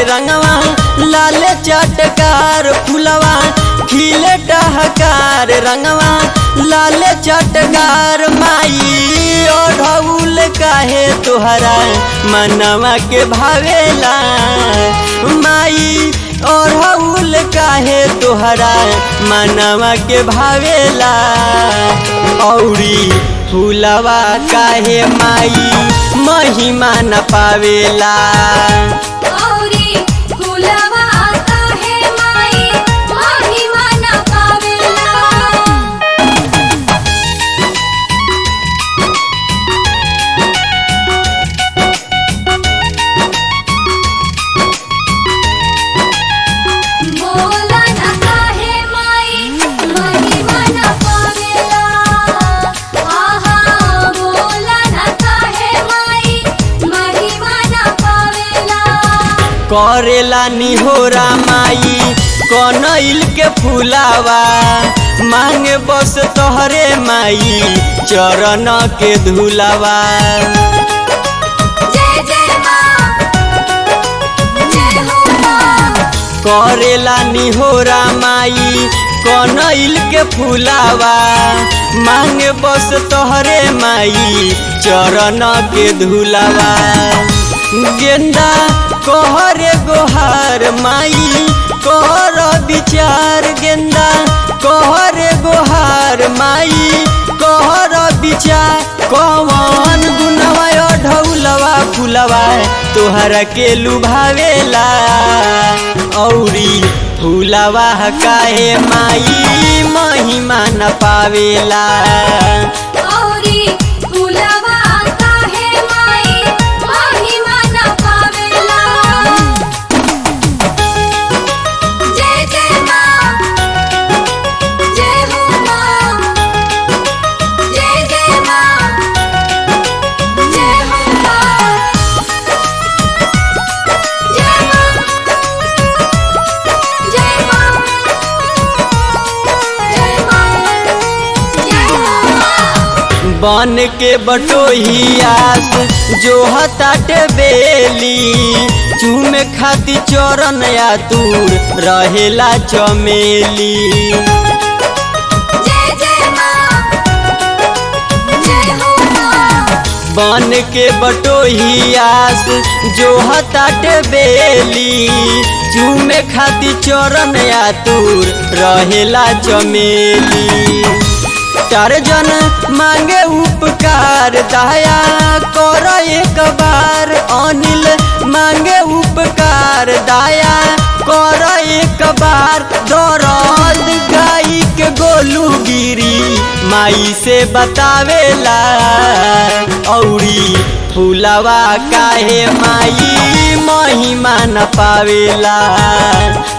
रंगवा लाल चटकार फुलवा खिले टहकार रंगवा लाल चटकार माई ओढ़ौल काहे तोहरा मनवा के भावेला माई ओढ़ौल काहे तोहरा मनवा के भावेला औरी फूलवा काहे माई महिमा न पावेला औरी फुलवा काहे माई महिमा न पावेला बोला न काहे माई महिमा न पावेला आहा बोला न काहे माई महिमा न पावेला करेला निहोरा माई कनैल के फूलावा मांगे बस तोहरे माई चरण के धुलावा जय जय माँ जय हो माँ करेला निहोरा माई कनैल के फूलावा मांगे बस तोहरे माई चरण के धुलावा गेंदा कहरे गोहार माई कहर विचार गेंदा कहरे गोहार माई कहर विचार कौन गुनवा ढौलवा फुलवा तोहरा के लुभावेला औरी फूलवा काहे माई महिमा न पावेला औरी फुलवा काहे माई महिमा न पावेला जय जय माँ जय हो माँ जय जय माँ जय हो माँ जय माँ जय माँ जय माँ जय हो माँ बन के बटोहियास जो हताटे बेली चूमे खाती चरण या दूर रहेला चमेली जय जय माँ जय हो माँ बन के बटोहियास जो हताटे बेली चूमे खाती चरण या दूर रहेला चमेली टारजन मांगे उपकार दया कर एक बार अनिल मांगे उपकार दया कर एक बार दरद गाई के गोलू गिरी माई से बतावेला औरी फूलवा काहे माई महिमा न पावेला